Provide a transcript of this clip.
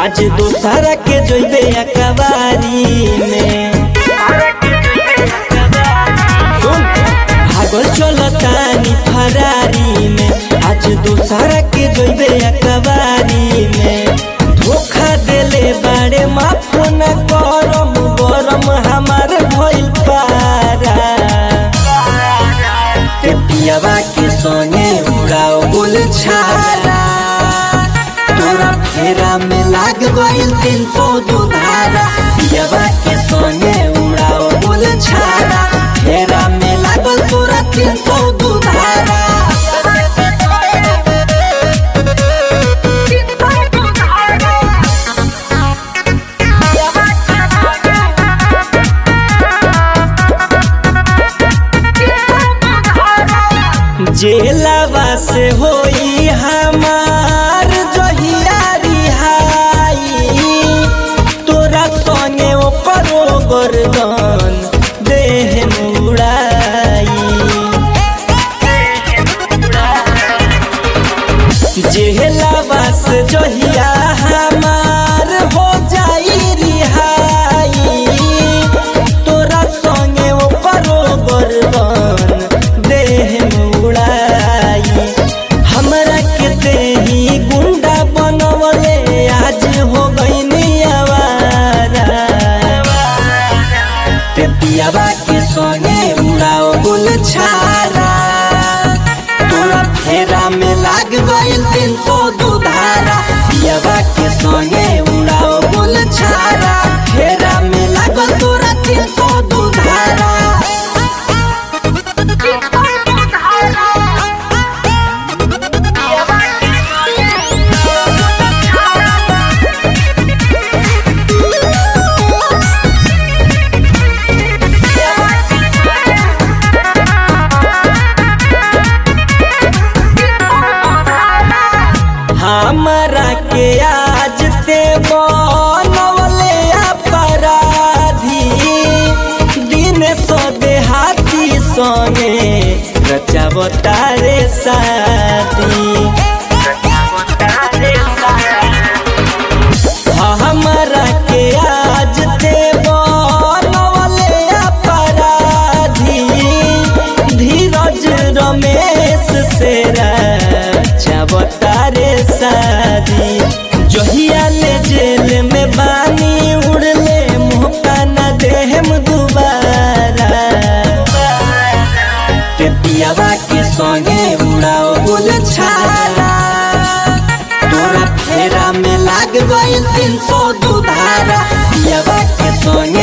आज दोसरा के जोइबे अकबारी में सुन, भागल चलतानी फरारी में आज दोसरा के जोइबे अकबारी में धोखा देले बाड़े माफ न करम गरम हमार भइल पारा ते पियावा के संगे उड़ाओ गुल छारा तोरा फेरा में लाग गइल तीन सौ दुधारा पियावा के संगे उड़ाओ गुल छारा फेरा में लागल तोरा तीन सौ दुधारा जेलवा से होई हमार जहिया रिहाई तोरा संगे ओकरो गर्दन देह मुड़ाई जेलवा से जहिया हमार हो जाई रिहाई तोरा संगे ओकरो गर्दन देह मुड़ाई हमरा के देही गुंडा बनवले आज हो गईनी आवारा ते पियावा के संगे उड़ाओ गुल छारा तोरा फेरा में लाग गइल तीन सौ दुधारा पियावा के संगे उड़ाओ गुल छारा फेरा में लागल तोरा तीन सौ दुधारा हमरा के आज ते बनवले अपराधी दिन सो देहाती संगे रचावतारे शादी हमरा के आज ते बनवले अपराधी धीरज रमेश से रचावतारे शादी जहिया ले जेल में बानी उड़ले मौका न देहम दुबारा ते पियावा के संगे उड़ाओ गुल छारा तोरा फेरा में लाग गइल तीन सौ दुधारा पियावा के संगे